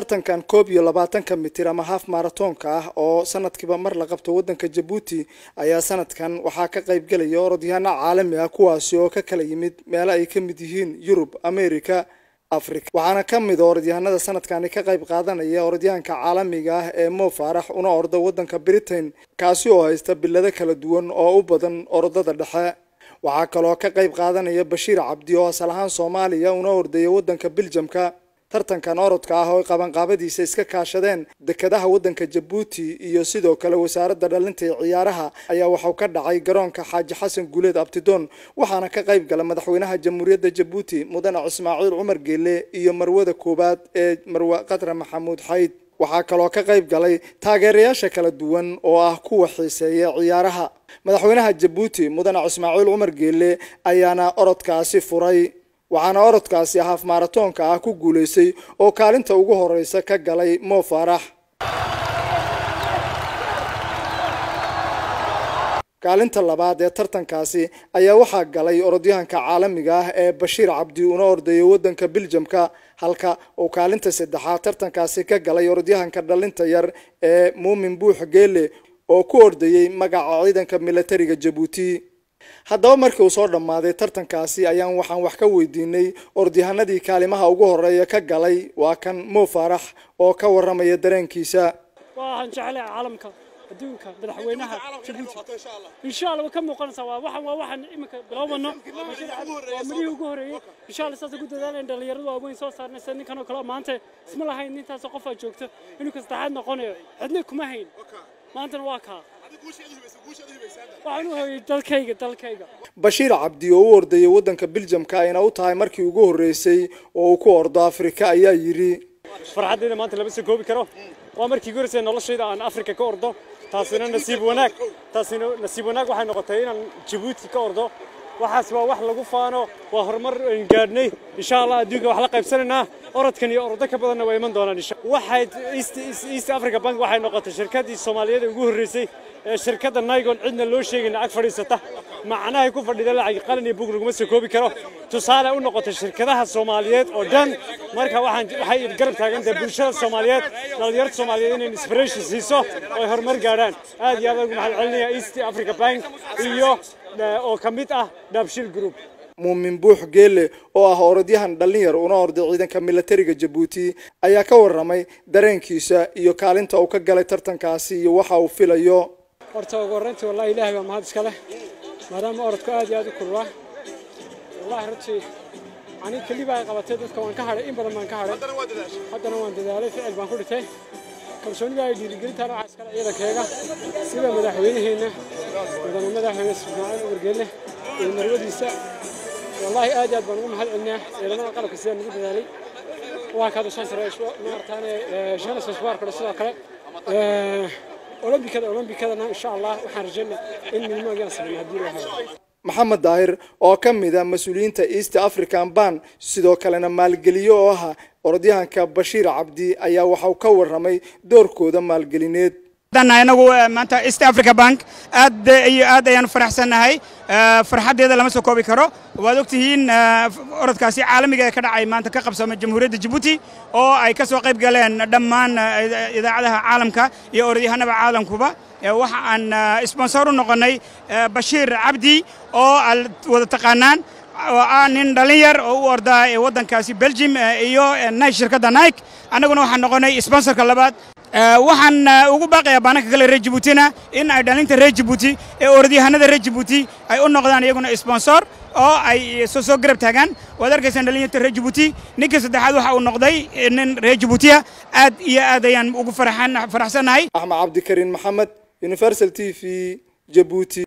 tartankan koob iyo labaatanka mitir ama haaf maratoonka ah oo sanadkiiba mar la qabto waddanka jabuuti ayaa sanadkan waxaa ka qayb gelaya orodyahaano caalami ah kuwaasi oo ka kala yimid meelo ay ka mid yihiin yurub america africa waxaana ka mid orodyahanada sanadkani ka qayb qaadanaya orodyahanka caalamiga ah ee mo faarax una orda waddanka britain kaasi oo haysta bilado kala duwan oo u badan orodada dhexe waxaa kaloo ka qayb qaadanaya bashiir cabdi oo asal ahaan soomaaliya una ordaya waddanka biljamka tartankan orodka ah oo qabanqaabadiisa iska kaashadeen dekedaha waddanka jabuuti iyo sidoo kale wasaaradda dhalinta ee ciyaaraha ayaa waxau ka dhacay garoonka xaaji xasan guuleed abtidoon waxaana ka qayb gala madaxweynaha jamhuuriyadda jabuuti mudane ismaaciil cumar geele iyo marwada koowaad ee marwe qadre maxamuud xayd waxaa kaloo ka qayb galay taageerayaasha kala duwan oo ah kuwa xiiseeya ciyaaraha madaxweynaha jabuuti mudane ismaaciil cumar geele ayaana orodkaasi furay waxaana orodkaasi haaf maratoonka ah ku guulaystay oo kaalinta ugu horeysa ka galay mo faarax kaalinta labaad ee tartankaasi ayaa waxaa galay orodyahanka caalamiga ah ee bashiir cabdi una ordaya waddanka biljamka halka uu kaalinta saddexaad tartankaasi ka galay orodyahanka dhalinta yar ee muumin buux geele oo ku ordayay magaca ciidanka militariga jabuuti haddaba markii uu soo dhammaaday tartankaasi ayaan waxaan wax ka weydiinay orodyahanadii kaalimaha ugu horeeya ka galay waa kan mo faarax oo ka waramaya dareenkiisa waxaan jeclay caalamka adduunka madaxweynaha jabuuti insha allah way ka muuqanaysaa waa waxan waa waxan iminka biloobano waa midhihii ugu horeeyey insha allah saas ugu dadaaleen dhalinyaradu waaweyn soo saarnaysa ninkan oo kale maanta isma lahayn nintaas qofaa joogto inuu ka saddexaad noqonayo cidna kuma hayn maantana waa kaa waxaan u hooyey dalkayga dalkayga bashiir cabdi oo u ordayay waddanka biljamka ayna u tahay markii ugu horreysay oo uu ku ordo afrika ayaa yidhi farxaddayda maanta lama soo koobi karo waa markii ugu horreysay noloshayda aan afrika ka ordo taasina nasiib wanaag taasina nasiib wanaag waxay noqotay inaan jabuuti ka ordo waxaas waa wax lagu faano waa horumar aynu gaadhnay insha allah adduunka wax la qaybsanaynaa orodkan iyo orodo ka badanna waa iman doonaan insha waxay east east africa bank waxay noqotay shirkaddii soomaaliyeed ee ugu horreysay ee shirkadda nigon cidna loo sheegayna ag fadhiisata macnahay ku fadhida lacag qalin iyo bug laguma soo koobi karo tusaale u noqotay shirkadaha soomaaliyeed oo dhan marka waxaan waxay garab taagantahay bulshada soomaaliyeed dhalinyarada soomaaliyeed inay inspiration siiso oo ay horumar gaadhaan aad iyo aad ugu mahad celinaya east africa bank iyo oo ka mid ah dhabshil group muumin buux geele oo ah orodyahan dhalinyar una orday ciidanka militariga jabuuti ayaa ka waramay dareenkiisa iyo kaalinta uu ka galay tartankaasi iyo waxa uu filayo horta ugu horreyntii wallahi ilaahay baa mahad iska leh maadaama orodku aad iyo aad u kululaa wallahi runtii aniga keliba ay qabatay dadka waan ka hadhay in badan baan ka hadhay haddana waan dadaalay ficil baan ku dhitay kalsoonida ay dhiirigelintaana waxaa iskale ciidankayga sida madaxweynaheenna mudane madaxweyne ismaaciil umargeelle iyo marwadiisa wallahi aad iyo aad baan ugu mahad celinaa ciidamada qalabka sidaan nagu dadaalay waa kaada shan sare maarataane shana sosbaarkale sidoo kale olombikada olombikadana insha allah waxaan rajaynaa in midnimoogaan samayna haddii la helo maxamed daahir oo ka mid ah mas-uuliyiinta east african ban sidoo kalena maalgeliyo oo ah orodyahanka bashiir cabdi ayaa waxau ka waramay doorkooda maalgelineed inagu maanta east africa bank aad iyo aad ayaan faraxsannahay farxaddeeda lama soo koobi karo waad ogtihiin orodkaasi caalamiga ee ka dhacay maanta ka qabsoomay jamhuuriyadda jabuuti oo ay ka soo qayb galeen dhammaan idaacadaha caalamka iyo orodyahanada caalamkuba waxa aan sponsor u noqonnay bashiir cabdi oo aad wada taqaanaan oo ah nin dhallin yar oo u ordaa waddankaasi belgium iyo nike shirkadda nike annaguna waxaan noqonnay sponsorka labaad waxaan ugu baaqayaa baananka kale reer jabuutina in ay dhalinta reer jabuuti ee orodyahanada reer jabuuti ay u noqdaan iyaguna sponsor oo ay soo soo garab taagaan waad arkaysaan dhalinyarta reer jabuuti ninka saddexaad waxa uu noqday nin reer jabuutiya aad iyo aad ayaan ugu faraxsannahay axmed cabdikariin maxamed universal t v jabuuti